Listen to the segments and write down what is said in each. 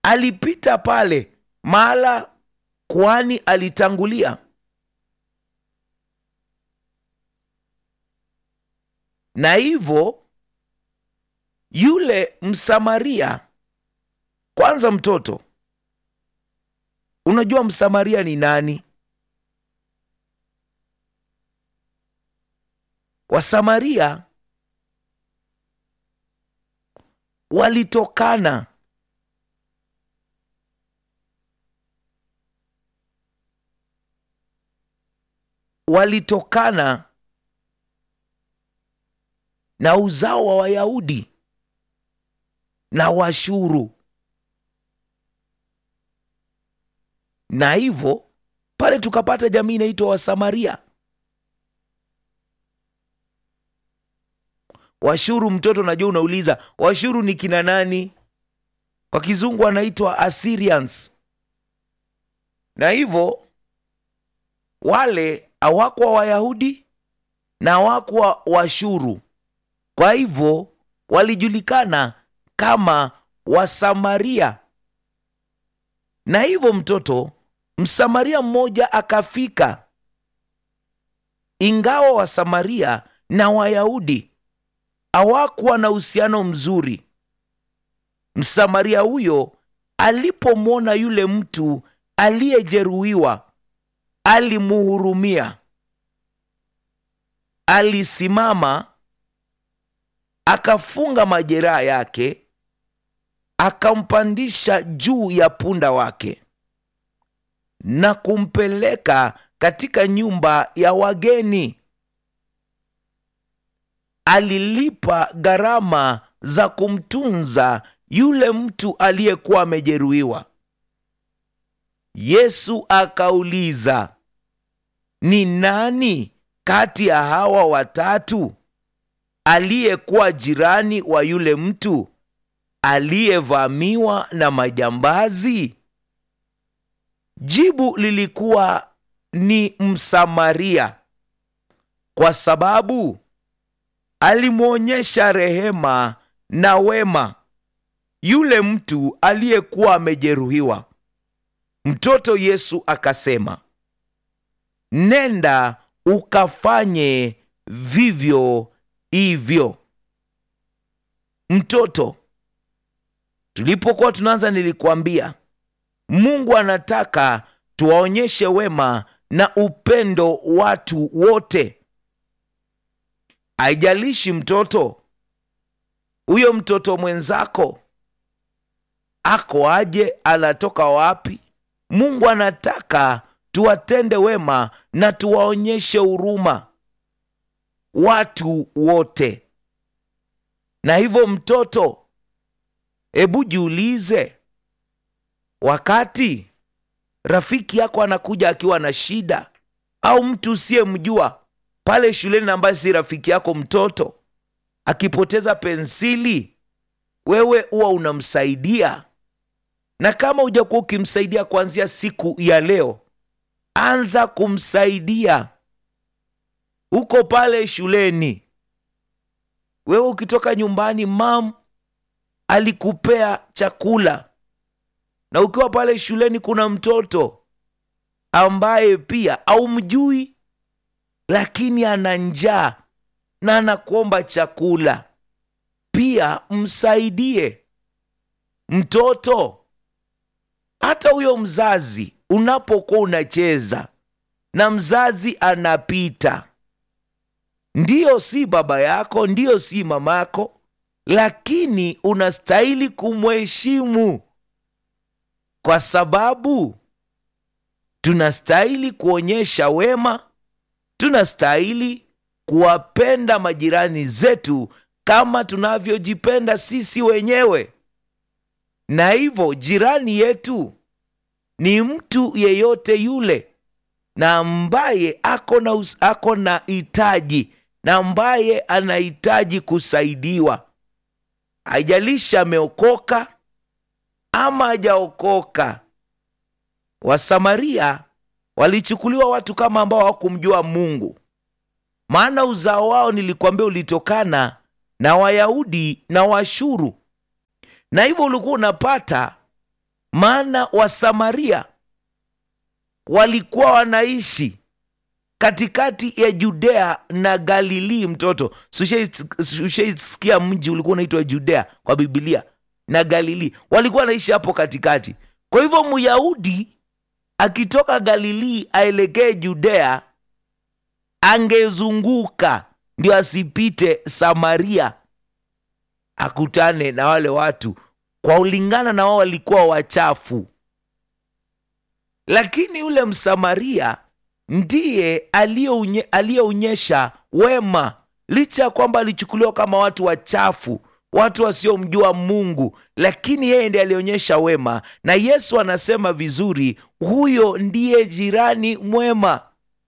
alipita pale mahala kuhani alitangulia na hivyo yule msamaria kwanza mtoto unajua msamaria ni nani wasamaria walitokana walitokana na uzao wa wayahudi na washuru na hivyo pale tukapata jamii inaitwa wasamaria washuru mtoto najua unauliza washuru ni kina nani kwa kizungu wanaitwa assyrians na hivyo wale hawakuwa wayahudi na hawakuwa washuru kwa hivyo walijulikana kama wasamaria na hivyo mtoto msamaria mmoja akafika ingawa wasamaria na wayahudi hawakuwa na uhusiano mzuri msamaria huyo alipomwona yule mtu aliyejeruhiwa alimuhurumia alisimama akafunga majeraha yake akampandisha juu ya punda wake na kumpeleka katika nyumba ya wageni alilipa gharama za kumtunza yule mtu aliyekuwa amejeruhiwa yesu akauliza ni nani kati ya hawa watatu aliyekuwa jirani wa yule mtu aliyevamiwa na majambazi jibu lilikuwa ni msamaria kwa sababu alimwonyesha rehema na wema yule mtu aliyekuwa amejeruhiwa mtoto yesu akasema nenda ukafanye vivyo hivyo mtoto tulipokuwa tunaanza nilikuambia mungu anataka tuwaonyeshe wema na upendo watu wote haijalishi mtoto huyo mtoto mwenzako ako aje anatoka wapi mungu anataka tuwatende wema na tuwaonyeshe huruma watu wote na hivyo mtoto hebu jiulize wakati rafiki yako anakuja akiwa na shida au mtu usiyemjua pale shuleni ambaye si rafiki yako mtoto akipoteza pensili wewe huwa unamsaidia na kama hujakuwa ukimsaidia kuanzia siku ya leo anza kumsaidia huko pale shuleni wewe ukitoka nyumbani mam alikupea chakula na ukiwa pale shuleni kuna mtoto ambaye pia aumjui lakini ana njaa na anakuomba chakula pia msaidie mtoto hata huyo mzazi unapokuwa unacheza na mzazi anapita ndiyo si baba yako ndiyo si mama yako lakini unastahili kumheshimu kwa sababu tunastahili kuonyesha wema tunastahili kuwapenda majirani zetu kama tunavyojipenda sisi wenyewe na hivyo jirani yetu ni mtu yeyote yule na ambaye ako na, us- ako na hitaji na ambaye anahitaji kusaidiwa haijalishi ameokoka ama hajaokoka wasamaria walichukuliwa watu kama ambao hawakumjua mungu maana uzao wao nilikwambia ulitokana na wayahudi na washuru na hivyo ulikuwa unapata maana wasamaria walikuwa wanaishi katikati ya judea na galilii mtoto ushaisikia mji ulikuwa unaitwa judea kwa bibilia na galilii walikuwa wanaishi hapo katikati kwa hivyo myahudi akitoka galilii aelekee judea angezunguka ndio asipite samaria akutane na wale watu kwa ulingana na wao walikuwa wachafu lakini yule msamaria ndiye aliyeonyesha wema licha ya kwamba alichukuliwa kama watu wachafu watu wasiomjua mungu lakini yeye ndiye alionyesha wema na yesu anasema vizuri huyo ndiye jirani mwema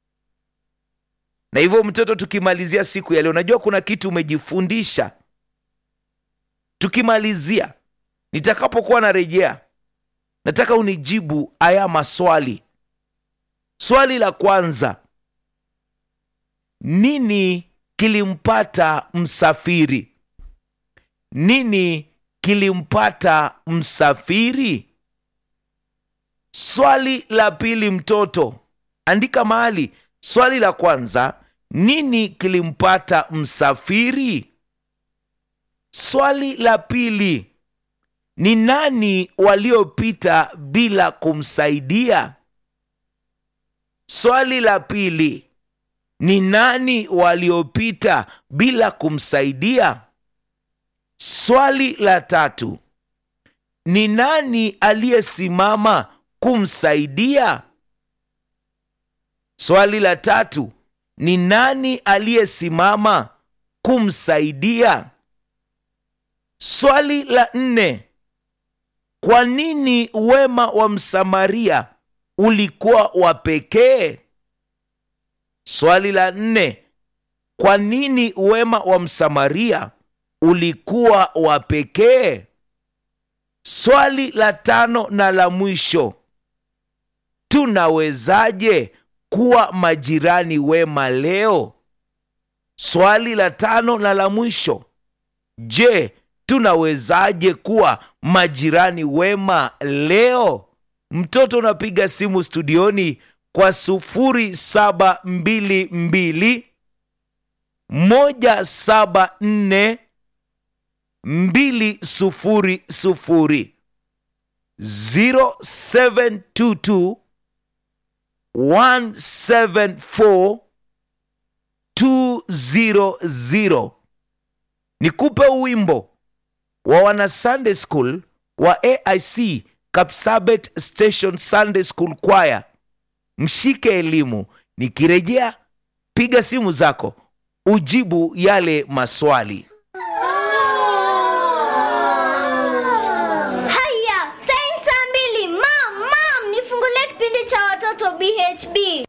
na hivyo mtoto tukimalizia siku ya leo najua kuna kitu umejifundisha tukimalizia nitakapokuwa narejea nataka unijibu haya maswali swali la kwanza nini kilimpata msafiri nini kilimpata msafiri swali la pili mtoto andika mahali swali la kwanza nini kilimpata msafiri swali la pili ni nani waliopita bila kumsaidia swali la pili ni nani waliopita bila kumsaidia swali la tatu ni nani aliyesimama kumsaidia swali la tatu ni nani aliyesimama kumsaidia swali la nne kwa nini wema wa msamaria ulikuwa wa pekee swali la nne kwa nini wema wa msamaria ulikuwa wa pekee swali la tano na la mwisho tunawezaje kuwa majirani wema leo swali la tano na la mwisho je tunawezaje kuwa majirani wema leo mtoto unapiga simu studioni kwa sufuri saba mbili mbili moja saba nne mbili sufuri sufuri 0722 174 200 nikupe wimbo wa wana sunday school wa aic kapsabet station sunday school choir mshike elimu nikirejea piga simu zako ujibu yale maswali Haya, saini saa mbili. Mam, mam, nifungulie kipindi cha watoto BHB.